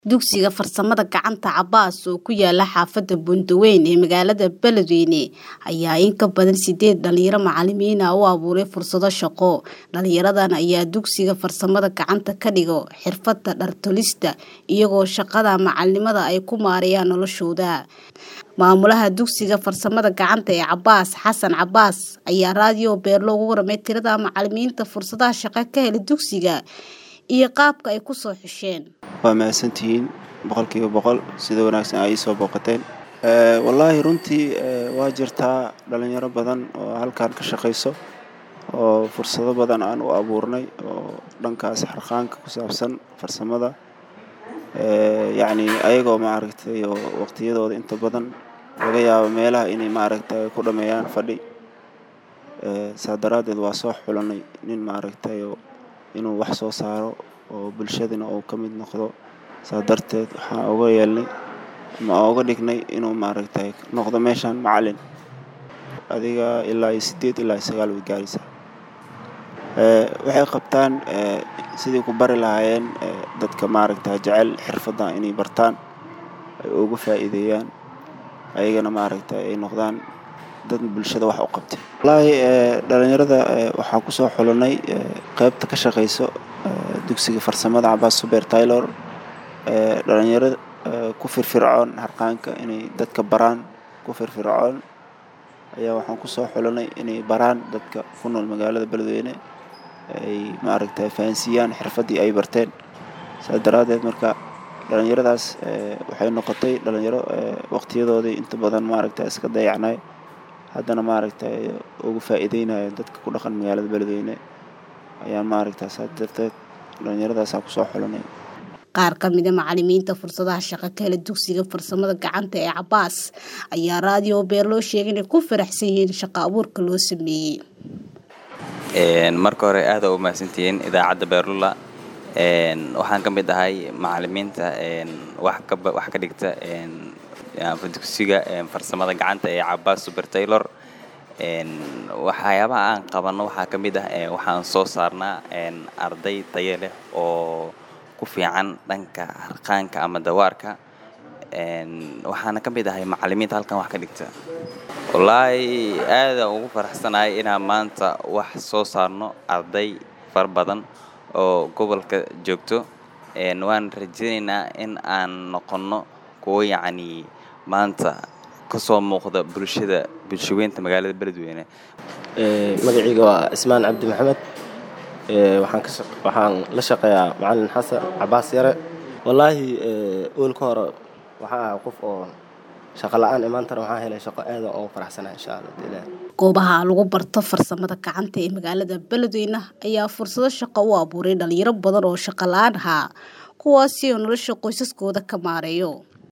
Dugsiga Farsamada Gacanta Cabaas oo ku yaala xaafadda Buuntaweyn ee magaalada Beledweyne ayaa in ka badan sideed dhalinyaro macalimiin ah u abuuray fursado shaqo. Dhalinyaradan ayaa dugsiga farsamada gacanta ka dhigo xirfadda dhar tolista iyagoo shaqada macalinimada ay ku maareeyaan noloshooda. Maamulaha dugsiga farsamada gacanta ee Cabaas Xasan Cabaas ayaa raadiyo Beerlo uga warramay tirada macalimiinta fursadaha shaqo ka helay dugsiga iyo qaabka ay ku soo xusheen. waa mahadsantihiin boqolkiiba boqol sida wanaagsan ay soo booqateen wallaahi runtii waa jirtaa dhalinyaro badan oo halkan ka shaqayso oo fursado badan aan u abuurnay oo dhankaas xarqaanka ku saabsan farsamada yacni ayagoo maaragtay oo waqtiyadooda inta badan laga yaabo meelaha inay maaragtay ku dhameeyaan fadhi saa daraaddeed waa soo xulanay nin maaragtay inuu wax soo saaro oo bulshadana uu ka mid noqdo saa darteed waxaan uga yeelnay ama uga dhignay inuu maaragtay noqdo meeshan macalin adiga ilaa iyo sideed ilaa iyo sagaal way gaaraysaa waxay qabtaan sidii ku bari lahaayeen dadka maaragtay jecel xirfadda inay bartaan ay uga faa'iideeyaan ayagana maaragtay ay noqdaan dad bulshada wax u qabtay wallaahi dhalinyarada waxaan kusoo xulanay qaybta ka shaqayso dugsiga farsamada cabaas suber taylor dhalinyaro ku firfircoon harqaanka inay dadka baraan ku firfircoon ayaa waxaan kusoo xulanay inay baraan dadka ku nool magaalada beledweyne ay maaragtay fahansiiyaan xirfaddii ay barteen saa daraaddeed marka dhalinyaradaas waxay noqotay dhalinyaro waqtiyadoodii inta badan maaragtay iska dayacnay haddana maaragtay uga faa'iideynaya dadka ku dhaqan magaalada beledweyne ayaan maaragtay saa darteed dhalinyaradaasaan kusoo xulanay qaar ka mid a macalimiinta fursadaha shaqo ka hela dugsiga farsamada gacanta ee cabaas ayaa raadiyo beerloo sheegay inay ku faraxsan yihiin shaqo abuurka loo sameeyey marka hore aada u mahadsantihiin idaacadda beerlula waxaan ka mid ahay macalimiinta wax ka dhigta dugsiga farsamada gacanta ee cabaas super taylor waxyaabaha aan qabanno waxaa ka mid ah waxaan soo saarnaa arday tayo leh oo ku fiican dhanka harqaanka ama dawaarka waxaana ka mid ahay macalimiinta halkan wax ka dhigta wallaahi aada ugu faraxsanahay inaan maanta wax soo saarno arday fara badan oo gobolka joogto waan rajaynaynaa in aan noqonno kuwo yacni maanta kasoo muuqda bulshada bulshaweynta magaalada beledweyne magacayga waa ismaan cabdi maxamed waxaan la shaqeeyaa macalin xasan cabaas yare wallaahi oolka hore waxaa ahaa qof oo shaqo la-aan imaantana waxaa helay shaqo aada ugu faraxsanahay insha allah goobaha lagu barto farsamada gacanta ee magaalada beledweyne ayaa fursado shaqo u abuuray dhalinyaro badan oo shaqo la-aan ahaa kuwaasi oo nolosha qoysaskooda ka maareeyo